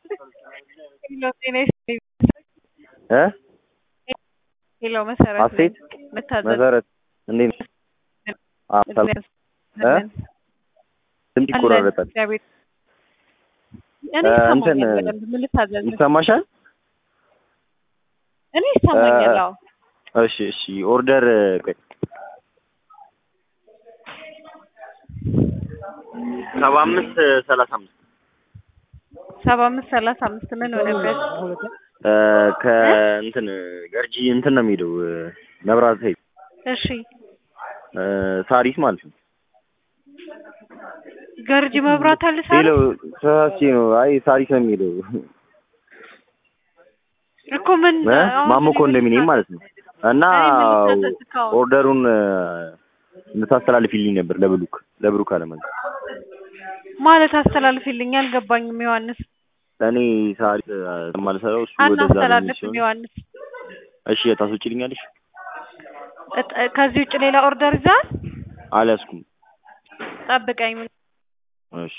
ሄሎ ጤና ይስጥልኝ። እ ሄሎ መሰረት ሀሴት ነኝ። መታዘዝ መሰረት እንዴት ነሽ? አዎ ሰላም እ ድምፅ ይቆራረጣል። እግዚአብሔር እኔ እ ይሰማኛል እንትን በደንብ ምን ልታዘዝ? ይሰማሻል? እኔ ይሰማኛል። እ አዎ እሺ እሺ ኦርደር ቆይ ሰባ አምስት ሰላሳ አምስት ሰባ አምስት ሰላሳ አምስት ምን ሆነበት? እ ከእንትን ገርጂ እንትን ነው የሚሄደው እ መብራት ኃይል እሺ እ ሳሪስ ማለት ነው። ገርጂ መብራት አልሳለ ሄሎ ተሳስቼ ነው። አይ ሳሪስ ነው የሚሄደው እኮ ምን እ አሁን ማሞ እኔ ምን ኮንዶሚኒየም ልታዘዝ? ማለት ነው። እና እኔ ምን ልታዘዝ እስካሁን? ኦርደሩን እ እንድታስተላልፊልኝ ነበር ለብሩክ ለብሩክ አለመን ማለት አስተላልፊልኝ አልገባኝም። ዮሐንስ እኔ ሳሪስ እ ማልሰራው እሱ ወደዛ በሚል አናስተላልፍም። ሲሆን ዮሐንስ እሺ ታስወጪልኛለሽ? እጥ- ከዚህ ውጭ ሌላ ኦርደር ይዘሃል? አልያዝኩም። ጠብቀኝ። እሺ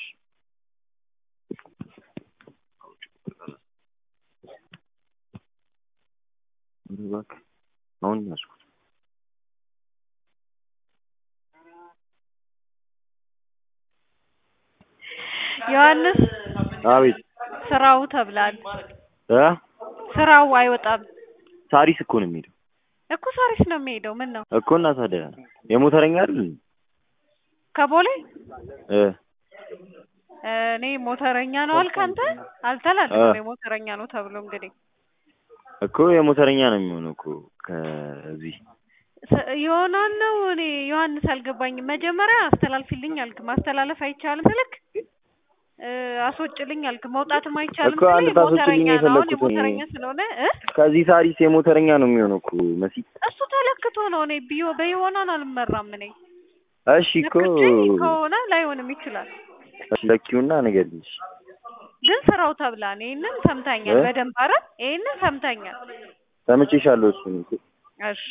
እባክህ አሁን ያዝኩት። ዮሐንስ አቤት ስራው ተብላል። እ ስራው አይወጣም ሳሪስ እኮ ነው የሚሄደው እኮ ሳሪስ ነው የሚሄደው። ምን ነው እኮ እና ታዲያ የሞተረኛ አይደል? ከቦሌ እ እኔ ሞተረኛ ነው አልክ አንተ። አልተላለፍም የሞተረኛ ነው ተብሎ እንግዲህ እኮ የሞተረኛ ነው የሚሆነው እኮ ከዚህ ስ- ዮናን ነው እኔ ዮሐንስ አልገባኝም። መጀመሪያ አስተላልፊልኝ አልክ። ማስተላለፍ አይቻልም ስልክ እ አስወጭልኝ አልክ። መውጣትም አይቻልም እኮ አንድ ስልህ ታስወጭልኝ የሞተረኛ ነው። አሁን የፈለኩት እኔ። የሞተረኛ ስለሆነ እ ከዚህ ሳሪስ የሞተረኛ ነው የሚሆነው እኮ መሲ። እሱ ተለክቶ ነው። እኔ ቢዮ በዮናን አልመራም። እኔ እሺ እኮ ለክቼ ከሆነ ላይሆንም ይችላል። እሺ ለኪውና ንገሪኝ። እሺ ግን ስራው ተብላን ይሄንን ሰምታኛል እ? በደንብ አረ ይሄንን ሰምታኛል። ሰምቼሻለሁ እሱን እኮ እሺ